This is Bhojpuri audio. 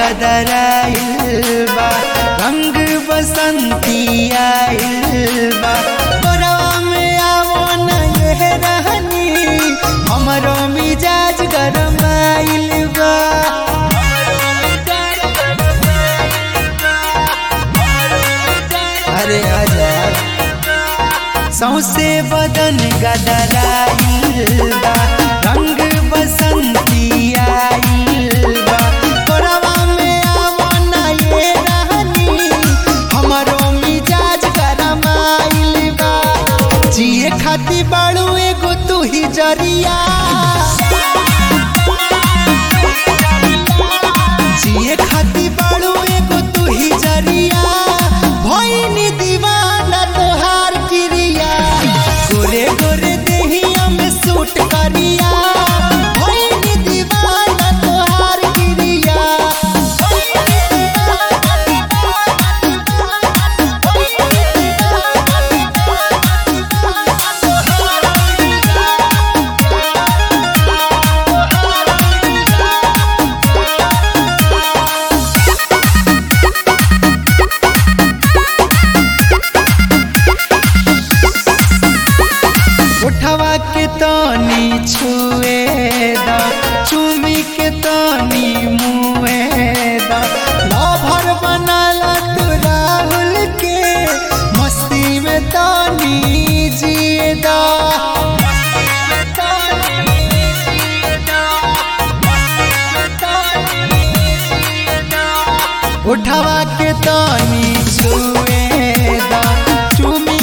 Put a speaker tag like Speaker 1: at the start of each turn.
Speaker 1: गदराइल बा रंग बसंती आइल बा गोरवा में आवो न ये रहनी हमरो मिजाज गरमाइल बा अरे आजा सौसे बदन गदराइल बा रंग बसंती आइल बा तोरवा में आवो ना ये रहनी हमरो मिजाज गरमाइल बा जिए खाती बाड़ू एगो तू ही जरिया जिए खाती बाड़ू एगो तू ही जरिया भइनी दीवाना तोहार क्रिया गोरे गोरे देहिया में सूट करिया भइनी दीवाना तोहार क्रिया उठवा के तनी छुए दा चुमी के तनी मुए दा लभर बनाला तू राहुल के मस्ती में तनी जिए दा उठवा के तनी छुए दा चुमी